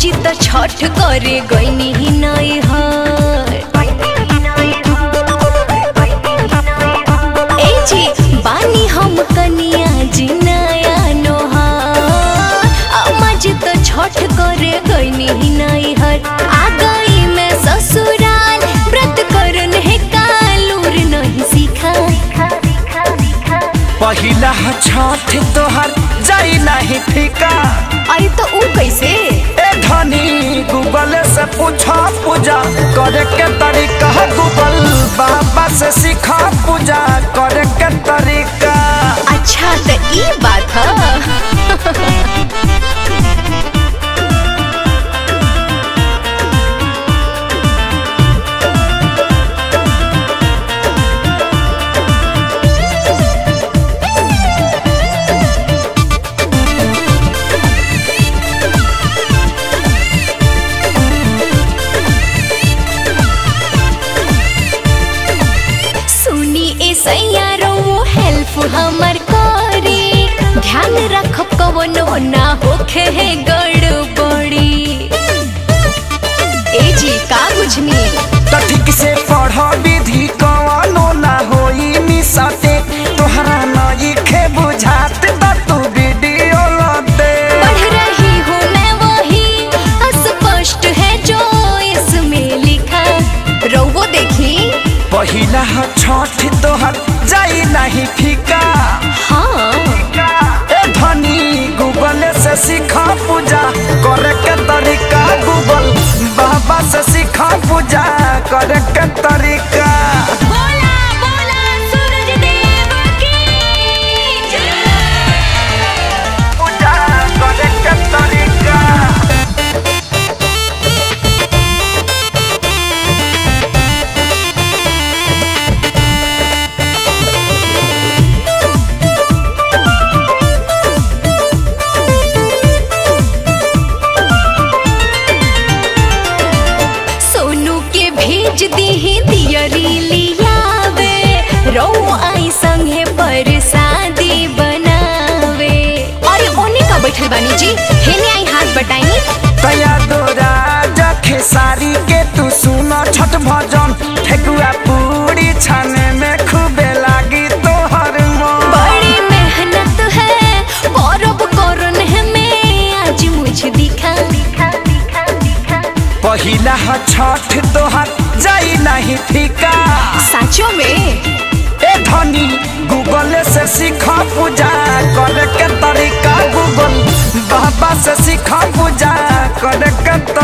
जी त छठ करे गईनी ही नहीं हर ए जी बानी हम कनिया जी नया नोहार अम्मा जी त छठ करे गईनी ही नहीं हर आ गई मैं ससुराल व्रत करन है कालूर नहीं सीखा पहिला छठ तोहर जाई नहीं फीका अरे तो ऊ कैसे ए धनी गूगल से पूछा पूजा करे के तरीका गूगल बाबा से सीखा पूजा करे के तरीका अच्छा तो ई बात है सुनी ए सैयारो हेल्प हमर करे ध्यान रखब कवनो ना होखे है गड़बड़ी ए जी का बुझनी तो ठीक से पढ़ विधि कवनो ना होई मिसते तोहरा नई खे बुझात बा तू वीडियो लते पढ़ रही हूँ मैं वही अस्पष्ट है जो इसमें लिखा रोवो देखी पहिला छठ तोहर जाई नहीं फीका हाँ ए धनी गूगल से सीखा पूजा करे के तरीका गूगल बाबा से सीखा पूजा करे के तरीका बोला बोला सूरज देव की पूजा करे के तरीका सोनू के भेज दी दियरी लियावे रो आई संगे पर शादी बनावे अरे ओने का बैठल बानी जी हेने आई हाथ बटाई तया तोरा जखे सारी के तू सुनो छठ भजन ठेकुआ पूरी छाने में खूबे लागी तोहर मन बड़ी मेहनत है गौरव करन है मैं आज मुझे दिखा दिखा दिखा दिखा पहिला छठ तोहर जाई नहीं फीका साचो में ए धनी गूगल से सीखा पूजा करे के तरीका गूगल बाबा से सीखा पूजा करे के तरीका